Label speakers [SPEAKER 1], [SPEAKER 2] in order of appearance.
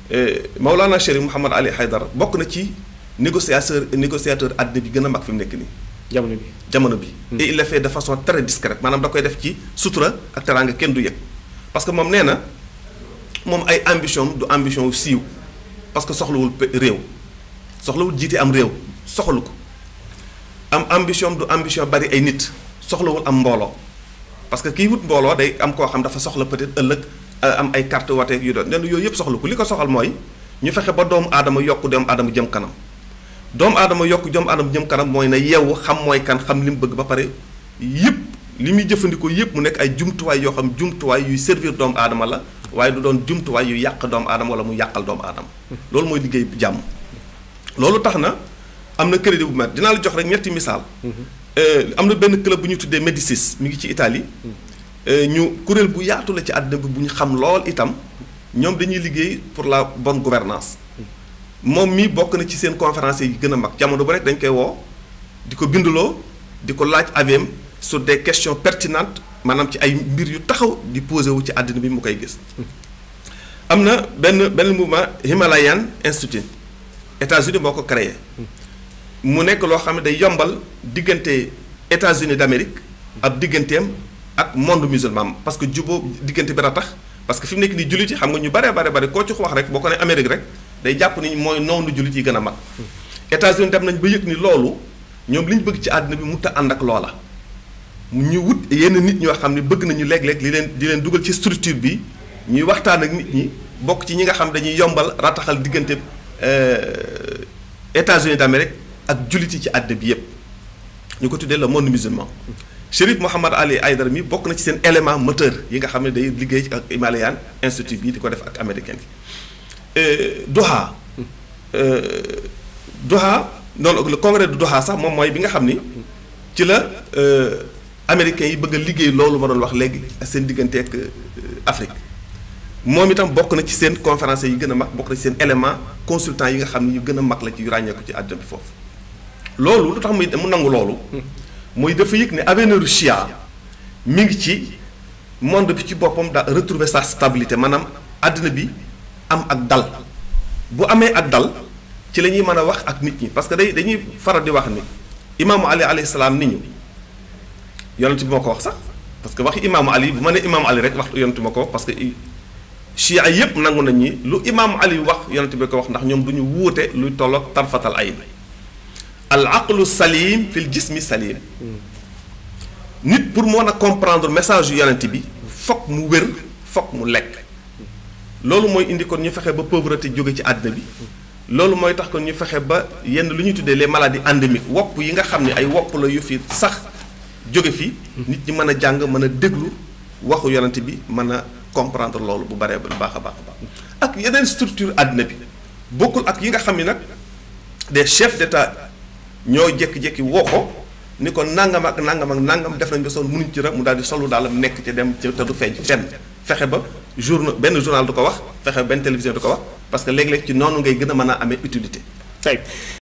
[SPEAKER 1] Maulana Chérif Mouhamad Ali Haydara bokk na ci négociateur négociateur àddina bi gën a mag fi mu nekk nii.
[SPEAKER 2] jamono bi
[SPEAKER 1] jamono bi. et il le fait de façon très discrète maanaam da koy def ci sutura ak teraanga kenn du yëg parce que moom nee na moom ay ambition du ambition wu siiw parce que soxlawul réew soxlawul jiite am réew soxlu ko am ambition du ambition bari ay nit soxlawul am mbooloo parce que kii wut mbooloo day am koo xam dafa soxla peut-être ëllëg am ay carte wate yu doon nee na yooyu yëpp soxla ko li ko soxal mooy ñu fexe ba doomu aadama yokk doomu aadama jëm kanam. doomu aadama yokk doomu aadama jëm kanam mooy na yeewu xam mooy kan xam li mu bëgg ba pare yëpp li muy jëfandikoo yëpp mu nekk ay jumtuwaay yoo xam jumtuwaay yuy servir doomu aadama la waaye du doon jumtuwaay yu yàq doomu aadama wala mu yàqal doomu aadama. loolu mooy liggéey jàmm. loolu tax na am na crédit bu mat dinaa la jox rek ñetti misaal. am na benn club bu ñu tuddee Médicis mi ngi ci Italie. ñu kuréel bu yaatu la ci àddina bi bu ñu xam lool itam ñoom dañuy liggéey pour la bonne gouvernance moom mii bokk na ci seen conférence yi gën a mag jamono bu rek dañ koy woo di ko binduloo di ko laaj aviam sur des questions pertinentes maanaam ci ay mbir yu taxaw di posé wu ci àddina bi mu koy gis. am na benn benn mouvement Himalayan Institute États-Unis moo ko créé mu nekk loo xam ne day yombal diggante États-Unis d'Amérique ab digganteem ak monde musulman parce que juboo diggante bi tax parce que fi mu nekk nii jullit yi xam nga ñu bare bare bare koo ci wax rek boo ko ne Amérique rek. day jàpp ni mooy noonu jullit yi gën a mag États-Unis dem nañ ba yëg ni loolu ñoom li ñu bëgg ci àddina bi mu ta ànd ak loola ñu wut yenn nit ñoo xam ne bëgg nañu léeg-léeg li leen di leen dugal ci structure bi ñuy waxtaan ak nit ñi bokk ci ñi nga xam dañuy yombal rataxal diggante États-Unis d'Amérique ak jullit yi ci àddina bi yépp ñu ko tuddee le monde musulman Chérif Mouhamad Ali Haydara mi bokk na ci seen élément moteur yi nga xam ne day liggéey ak Himalayan Institute bi di ko def ak américain bi Doha Doha noonu le congrès de Doha sax moom mooy bi nga xam ni ci la américains yi bëgg a liggéey loolu ma doon wax léegi seen diggante ak Afrique moom itam bokk na ci seen conférence yi gën a mag bokk na ci seen élément consultant yi nga xam ni yu gën a mag la ci yu ràññeeku ci àdduna bi foofu. loolu lu tax muy mu nangu loolu. mooy dafa yëg ne avenir Chia mi ngi ci monde bi ci boppam da retrouver sa stabilité maanaam àddina bi. am ak dal bu amee ak dal ci la ñuy mën a wax ak nit ñi parce que day dañuy faral di wax ni imaamu ali alayhi salaam nit ñu yonent bi moo ko wax sax parce que waxi imaamu ali bu ma nee imaamu ali rek wax yonent bi ma ko wax parce que chia yépp nangu nañ ni lu imaamu ali wax yonent bi ko wax ndax ñoom du ñu wuute luy tolloog tarfatal ayn al aqlu salim fil jismi salim nit pour mën a comprendre message yu yonent bi fokk mu wér fokk mu lekk loolu mooy indi kon ñu fexe ba pauvreté jóge ci àddina bi loolu mooy tax kon ñu fexe ba yenn lu ñuy tuddee les maladies endémiques wopp yi nga xam ne ay wopp la yu fi sax jóge fi nit ñi mën a jàng mën a déglu waxu yonent bi mën a comprendre loolu bu baree bu baax a baax a baax ak yeneen structure àddina bi bokkul ak yi nga xam ne nag des chefs d'état ñoo jékki-jékki woo ko ni ko nangam ak nangam ak nangam def nañ ba sonn mënuñ ci rek mu daal di solu daal nekk ci dem ci te du feeñ fenn fexe ba journal benn journal du ko wax fexe benn télévision du ko wax parce que léeg-léeg ci noonu ngay gën a mën a amee utilité.